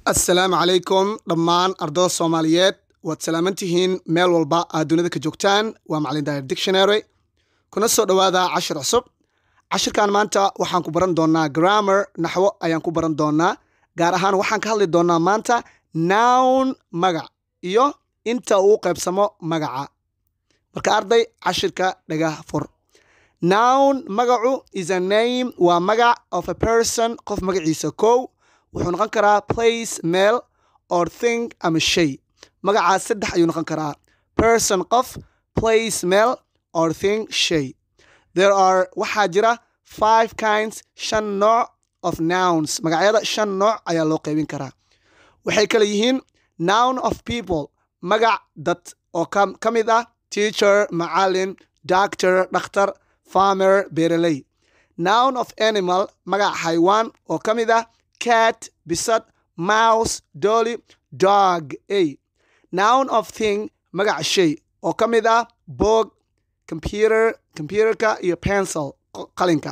assalaamu calaykum dhammaan ardada soomaaliyeed waad salaaman tihiin meel walba aad dunida ka joogtaan waa macalin daahir dictionary kuna soo dhowaada cashir cusub cashirkan maanta waxaan ku baran doonaa grammar naxwo ayaan ku baran doonaa gaar ahaan waxaan ka hadli doonaa maanta nown magac iyo inta uu qaybsamo magaca marka arday cashirka dhagah fur nown magacu is a name waa magac of a person qof magaciisa kow wuxuu noqon karaa place meel or thing ama shay magacaas saddex ayuu noqon karaa person qof place meel or thing shay there are waxaa jira five kinds shan nooc of nouns magacyada shan nooc ayaa loo qaybin karaa waxay kale yihiin noun of people magac dad oo ka mid ah teacher macalin doctor dhakhtar farmer beeraley noun of animal magac xaywaan oo ka mid ah cat bisad mouse dolly dog a noun of thing magac shay oo ka mid ah boog computer computerka iyo pencil qalinka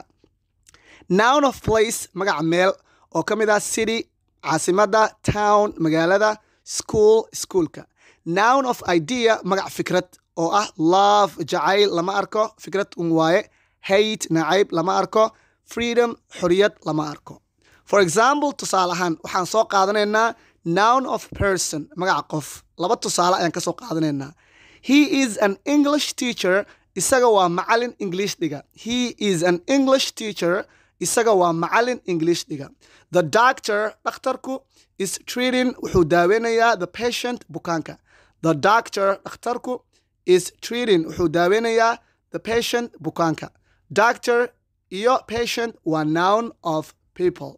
noun of place magac meel oo ka mid ah city caasimadda town magaalada school schoolka noun of idea magac fikrad oo ah love jacayl lama arko fikrad un waaye hate nacayb lama arko freedom xoriyad lama arko for example tusaale ahaan waxaan soo qaadanaynaa noun of person magaca qof laba tusaale ayaan ka soo qaadanaynaa he is an english teacher isaga waa macalin english dhiga he is an english teacher isaga waa macalin english dhiga the doctor dhakhtarku is treating wuxuu daaweynayaa the patient bukaanka the doctor dhakhtarku is treating wuxuu daaweynayaa the patient bukaanka doctor iyo patient waa noun of people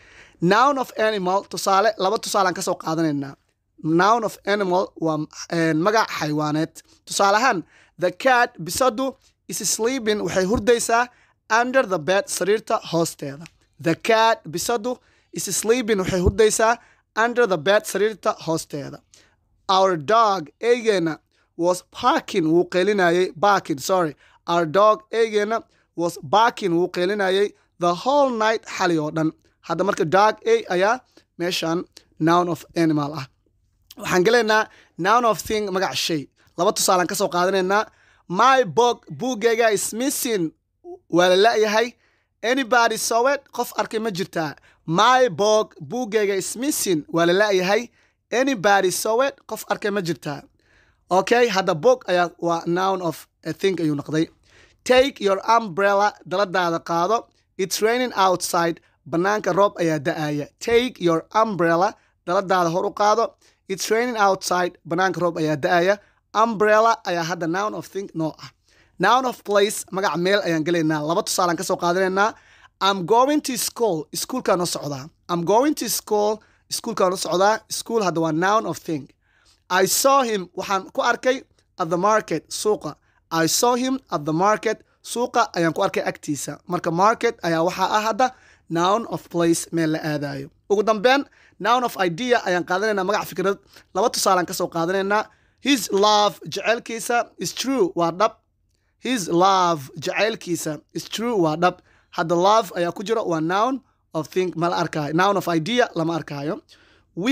noun of animal tusaale laba tusaalaan ka soo qaadanaynaa noun of animal waa magac xaywaaneed tusaale ahaan the cat bisadu is sleeping waxay hurdaysaa under the bed sariirta hoosteeda the cat bisadu is sleeping waxay hurdaysaa under the bed sariirta hoosteeda our dog eegeena was parking wuu qeelinayay barking sorry our dog eegeena was barking wuu qeelinayay the whole night xali oo dhan hadda marka dog a ayaa meeshan noun of animal ah waxaan gelaynaa noun of thing magac shay laba tusaalaan ka soo qaadanaynaa my book buuggayga is missing waa la la-yahay anybody sowet qof arkay ma jirtaa my book buuggayga is missing waa la la-yahay anybody sowet qof arkay ma jirtaa okay hadda book ayaa waa noun of a thing ayuu noqday take your umbrella daladaada qaado it's raining outside banaanka roob ayaa da-aya take your umbrella daladaada hor u qaado it's raining outside banaanka roob ayaa da-aya umbrella ayaa hadda noun of thing noo ah noun of place magac meel ayaan gelaynaa laba tusaalaan ka soo qaadanaynaa i'm going to school iskuolkaan u socdaa i'm going to school iskuolkaan u socdaa school hadda waa noun of thing i saw him waxaan ku arkay at the market suuqa i saw him at the market suuqa ayaan ku arkay agtiisa marka market ayaa waxaa ah hadda noun of place meel la aadayo ugu dambeyn noun of idea ayaan qaadanaynaa magac fikrad laba tusaalaan ka soo qaadanaynaa his love jaceylkiisa is true waa dhab his love jaceylkiisa is true waa dhab hadda love ayaa ku jiro waa noun of thing ma la arkaayo noun of idea lama arkaayo we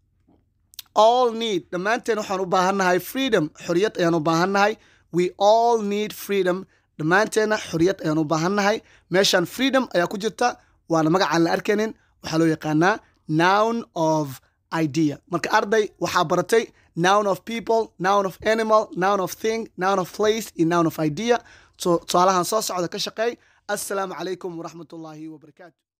all need dhammaanteen waxaan u baahannahay freedom xoriyad ayaan u baahannahay we all need freedom dhammaanteenna xoriyad ayaan u baahannahay meeshan freedom ayaa ku jirta waana magacaan la arkaynin waxaa loo yaqaanaa noun of idea marka arday waxaa baratay noun of people noun of animal noun of thing noun of place iyo noun of idea tusaalahan soo socda ka shaqeey assalaamu calaykum waraxmat ullaahi wabarakaatu